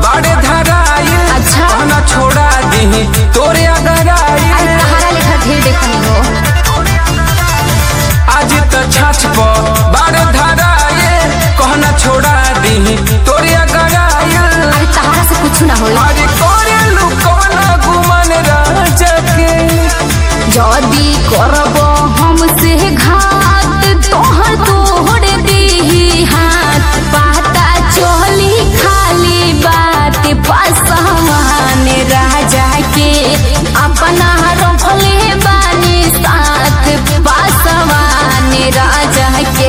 बाड़े धराई अच्छा। कहना छोड़ा दी तोरे अगर आई अरे तहारा लेखा ढेर देखनी हो आज त छाछ प बाड़े धराई कहना छोड़ा दी तोरे अगर आई अरे तहारा से कुछ ना होई अरे करे लुकवना गुमान राजा के जदी करब हमसे घात तोहर तोड़ दीही हाथ पता चली खाली बात पासवान राजा के अपना रखले बानी साथ पासवान राजा के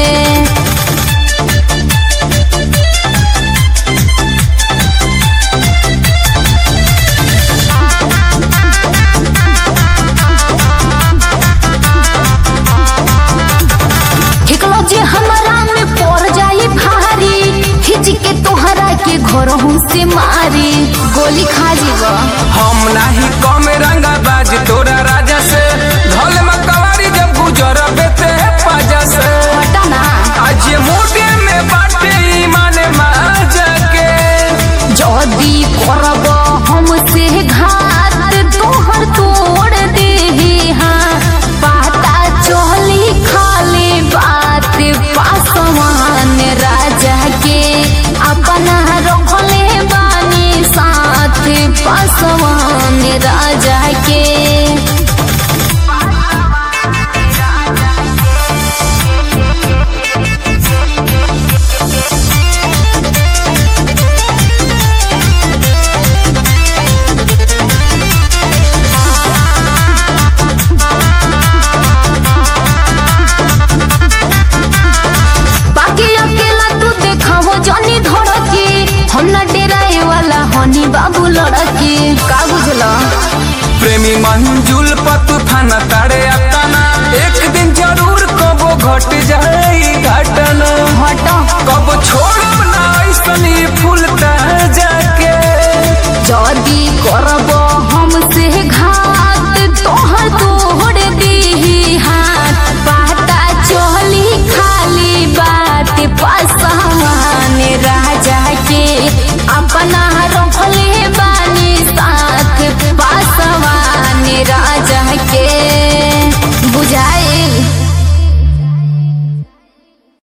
ठिकलो जे हमरा में पड़ जाई भारी खिच के तोहरा के घर से मारी गोली खा जीवा हम नाही कम रंगा बाज तोरा राजा से ढोल मकवारी जब गुजर बेते पाजा से हटा ना आज ये मोटे में बाटे ईमान माजा के जदी करब हमसे घात तोहर तोड़ दे हाँ पता चली खाली बात पासवान राजा के अपना रखले बानी साथ पासवान राजा के बाकी अकेला तू देखावो जानी धड़की हम ना डेराए वाला हनी बाबू लड़की का बुझला प्रेमी मंजुल पर तूफान तारे अपना एक दिन जरूर कबो घट